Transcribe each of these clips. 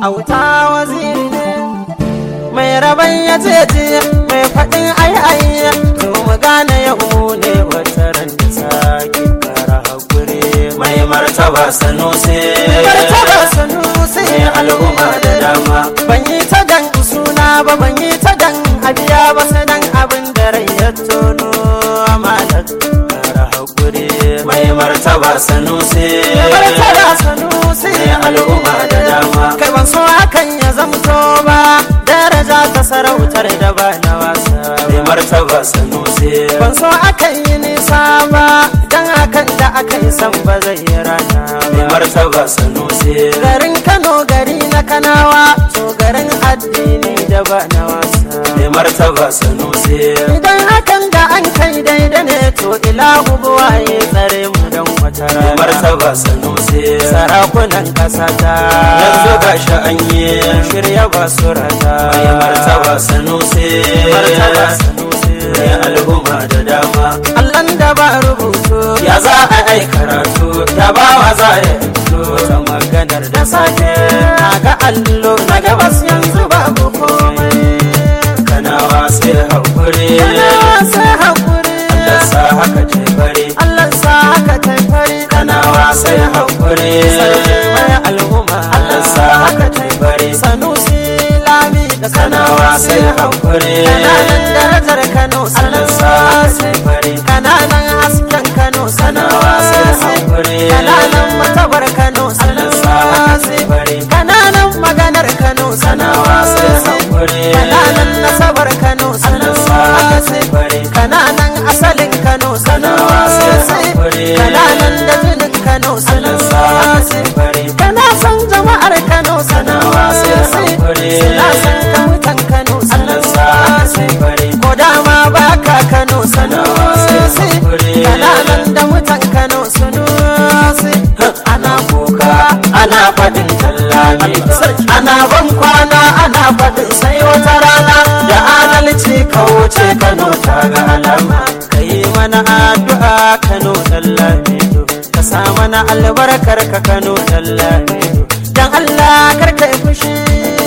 auta waziri ne mai rabon ya ce mai faɗin ai ai to mu gane yau ne wata ran da sake kara hakuri mai martaba sanusi martaba sanusi mai al'umma da dama ban yi ta dan suna ba ban yi ta dan abiya ba sanan abin da rai ya tono amalat kara hakuri mai martaba sanusi martaba sanusi mai al'umma da dama kai ban so hakan ya zamto ba daraja ta sarautar da ba na wasa mai martaba sanusi ban so akan yi nisa ba dan hakan da aka yi san ba zai yi rana mai ba martaba sanusi garin kano gari na kanawa to garin addini da ba na wasa mai martaba sanusi idan hakan da an kai daidai ne to ilahu buwaye tsare mu don wata mai rana martaba sanusi sarakunan ƙasa ta yanzu gashi an yi shirya basurata mai martaba sanusi martaba sanusi mai al'umma da dama Allahn da ba rubutu ya za a ai karatu ya ba wa za a yi ta maganar da safe na ga allo na gabas yanzu babu komai kanawa sai haƙuri Yana sai haƙuri da sa haka ce bare Allah sa haka ta fari kanawa sai haƙuri sarki mai al'umma da sa haka ce bare sanusi lami da kanawa sai haƙuri kananan darajar Kano da sa haka ce bare kananan hasken Kano kanawa sai haƙuri kananan matabar Kano da sa haka ce bare kananan maganar Kano kanawa sai haƙuri kananan nasabar Kano da sa haka ce bare kananan asalin Kano kanawa sai haƙuri kananan da jinin Kano da sa haka ce bare kana san jama'ar Kano kanawa sai haƙuri na san kawutan Kano da sa haka ce bare ko dama baka Kano kanawa sai haƙuri kananan da mutan Kano sunusi ana kuka ana faɗin tallami ana ban kwana ana faɗin sai wata rana da adalci ka wuce kano ta ga alama ka yi mana addu'a Kano Dallamido ka sa mana albarkar ka Kano Dallamido dan Allah kar ka yi fushi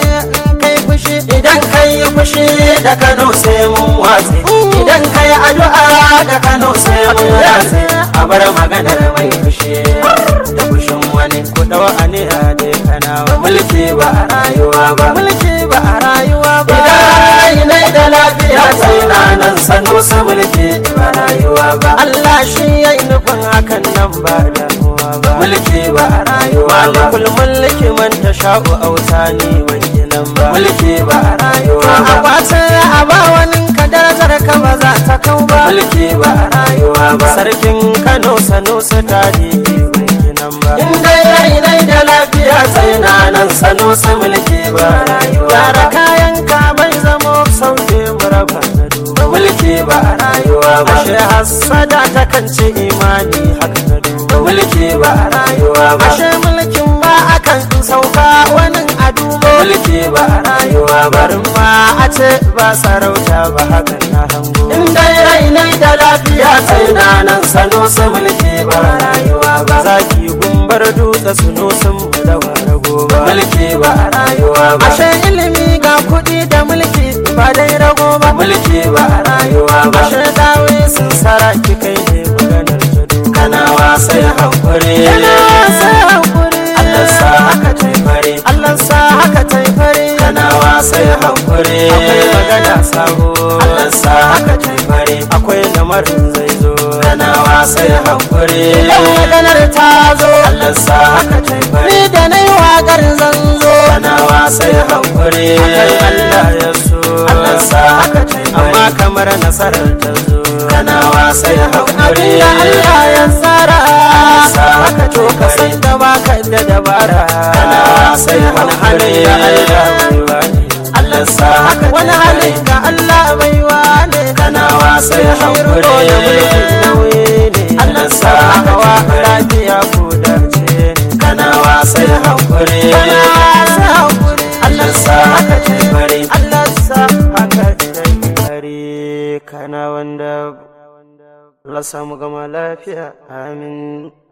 kai fushi idan ka yi fushi da kano sai mun watse idan ka yi addu'a da kano sai mun watse a bar maganar mai fushi da fushin wani ku dawo aniya dai kanawa mulki ba a rayuwa ba mulki ba a rayuwa ba idan nai da lafiya sai na nan sanu su mulki ba rayuwa ba Allah shi ya yi nufin hakan nan ba damuwa ba mulki ba a rayuwa ba malikul mulki man ta sha'u auta ni wanke nan ba mulki ba a rayuwa a ba kwace a ba wani ka darajar ka ba za ta kau ba mulki ba a rayuwa ba sarkin kano sanusi tarihi wanke nan ba in dai rai nai da lafiya sai na nan sanu su mulki ba rayuwa Yara ba kayan ka bai zamo sauke muraba na duba mulki ba a rayuwa ba ashe hassada ta kan ce imani haka na duba mulki ba a rayuwa ba ashe mulkin ma akan sauka wani a duba mulki ba a rayuwa ba barin ma a ce ba sarauta ba hakan na hango in dai rai nai da lafiya sai na nan sanu su mulki ba rayuwa ba zaki gumbar dutse suno sun mu da ware goba mulki ba a rayuwa ba ashe ilimi ga kuɗi da mulki ba dai rago ba mulki ba a rayuwa ba ashe dawe sun saraki kai ne maganar ta duba kanawa sai hankuri Yana sa hankuri Allah sa haka tai fare Allah sa haka ta yi fari kanawa sai hankuri akwai magana sabo Allah sa haka tai fare akwai lamarin zai zo kanawa sai hankuri idan maganar ta zo Allah sa haka tai fare ni da na yi waƙar zan zo kanawa sai hankuri kai Allah ya so Allah sa haka tai amma fare kamar nasarar ta zo kanawa sai hankuri abinda Allah ya tsara sa haka to ka san da baka da dabara kanawa sai wani halin da Allah hankuri bai wani Allah sa haka wani tai halin fare da Allah bai wani kanawa sai hankuri da mulki nauyi ne Allah sa haka hawa tai fare lafiya ko dace kanawa sai hankuri kana sa hakuri Allah sa haka tai fare Allah sa haka tai fare kana wanda Allah samu gama lafiya amin